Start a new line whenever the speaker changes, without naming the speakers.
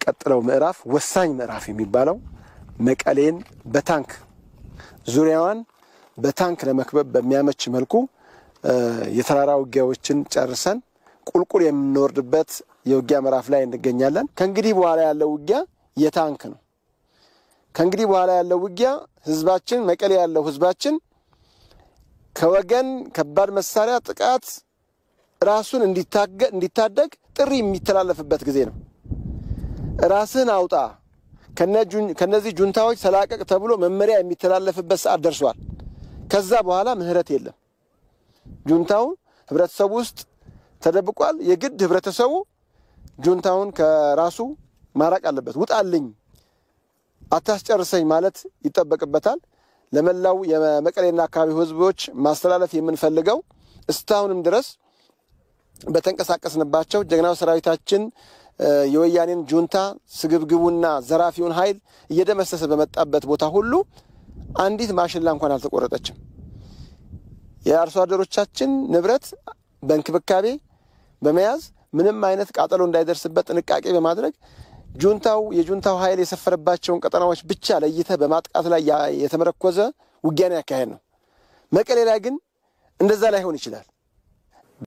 ቀጥለው ምዕራፍ ወሳኝ ምዕራፍ የሚባለው መቀሌን በታንክ ዙሪያዋን በታንክ ለመክበብ በሚያመች መልኩ የተራራ ውጊያዎችን ጨርሰን ቁልቁል የምንወርድበት የውጊያ ምዕራፍ ላይ እንገኛለን። ከእንግዲህ በኋላ ያለው ውጊያ የታንክ ነው። ከእንግዲህ በኋላ ያለው ውጊያ ህዝባችን መቀሌ ያለው ህዝባችን ከወገን ከባድ መሳሪያ ጥቃት ራሱን እንዲታደግ ጥሪ የሚተላለፍበት ጊዜ ነው። ራስህን አውጣ፣ ከነዚህ ጁንታዎች ተላቀቅ ተብሎ መመሪያ የሚተላለፍበት ሰዓት ደርሷል። ከዛ በኋላ ምህረት የለም። ጁንታው ህብረተሰቡ ውስጥ ተደብቋል። የግድ ህብረተሰቡ ጁንታውን ከራሱ ማራቅ አለበት። ውጣልኝ፣ አታስጨርሰኝ ማለት ይጠበቅበታል። ለመላው የመቀሌና አካባቢው ህዝቦች ማስተላለፍ የምንፈልገው እስካሁንም ድረስ በተንቀሳቀስንባቸው ጀግናው ሰራዊታችን የወያኔን ጁንታ ስግብግቡና ዘራፊውን ኃይል እየደመሰሰ በመጣበት ቦታ ሁሉ አንዲት ማሽላ እንኳን አልተቆረጠችም። የአርሶ አደሮቻችን ንብረት በእንክብካቤ በመያዝ ምንም አይነት ቃጠሎ እንዳይደርስበት ጥንቃቄ በማድረግ ጁንታው የጁንታው ኃይል የሰፈረባቸውን ቀጠናዎች ብቻ ለይተህ በማጥቃት ላይ የተመረኮዘ ውጊያን ያካሄድ ነው። መቀሌ ላይ ግን እንደዛ ላይሆን ይችላል።